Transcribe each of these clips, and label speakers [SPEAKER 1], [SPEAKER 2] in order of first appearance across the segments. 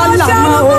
[SPEAKER 1] là mọ́ o.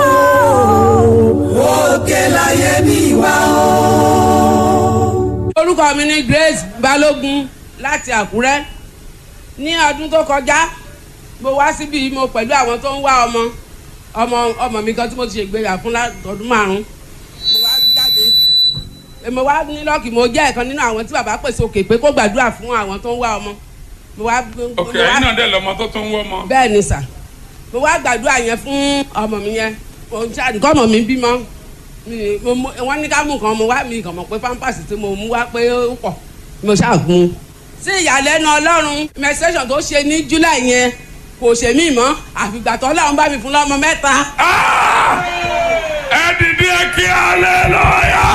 [SPEAKER 2] òkè láyé mi wá o.
[SPEAKER 3] orúkọ mi ni Grace Balógun láti Àkúrẹ́ ní ọdún tó kọjá mo wá síbí mo pẹ̀lú àwọn tó ń wá ọmọ ọmọ ọmọ mi kan tí mo ti ṣègbéyà fún látọdún márùn mo wá jáde mo wá ní lọ́ọ̀kì mo jẹ́ ẹ̀kan nínú àwọn tí bàbá pèsè òkè pé kó gbàdúrà fún àwọn tó ń wá ọmọ mo wá
[SPEAKER 4] ok
[SPEAKER 3] mo wá-
[SPEAKER 4] ẹ̀yin náà dẹ̀ lọ́mọ tó tún wọ́ mọ́.
[SPEAKER 3] bẹ́ẹ̀ ni sà mo wá gbàdúrà yẹn fún ọmọ mi yẹn mo ń ṣáà nǹkan ọmọ mi bímọ mi- mo mú- wọ́n ní ká mú nǹkan mo wá mi kàn mọ̀ pé pampers tí mo mú wá pé ó pọ̀ mo ṣáà gun un. sí ìyàlẹ́nu ọlọ́run menstruation tó ṣe ní july yẹn kò ṣe mí mọ́ àfìgbà tó ọlọ́run bá mi fún lọ́mọ mẹ́ta.
[SPEAKER 4] Ah! ẹ dìde kí hallelujah.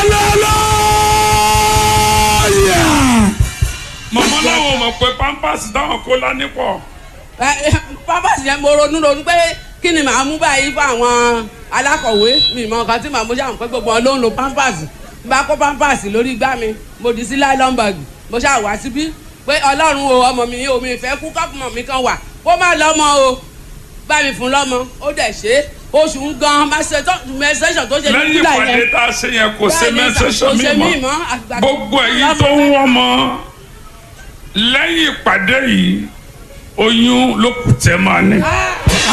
[SPEAKER 4] mọ̀mọ́ láwọn ò mọ̀ pé pampers táwọn kó lání pọ̀.
[SPEAKER 3] Ẹ, ẹ, pampers yẹn mo ronú ronú pé kí ni màá mú báyìí fún àwọn alákọ̀wé mi mọ nǹkan tí màá mú ṣáà pé gbogbo wọn ló ń lo pampers n bá kó pampers lórí igbá mi mo dì sí nylon bag mo ṣáà wá síbí pé ọlọ́run o ọmọ mi o mi fẹ́ kú kọ́pùmọ̀ mi kan wà kó má lọ́mọ o bá mi fún lọ́mọ ó dẹ̀ ṣe é oṣù ń gan menstruation tó ṣe ní
[SPEAKER 4] lẹ́yìn
[SPEAKER 3] july
[SPEAKER 4] ìpàdé
[SPEAKER 3] yẹn
[SPEAKER 4] tá a ṣe yẹn kò ṣe
[SPEAKER 3] Bẹ́ẹ̀ni,
[SPEAKER 4] menstruation
[SPEAKER 3] kò ṣe
[SPEAKER 4] mi
[SPEAKER 3] mí
[SPEAKER 4] mọ́
[SPEAKER 3] mọ́, àgbà-
[SPEAKER 4] gbogbo ẹ̀yin tó ń wọ́n mọ́ lẹ́yìn ìpàdé yìí oyún ló kù tẹ́ máa ní.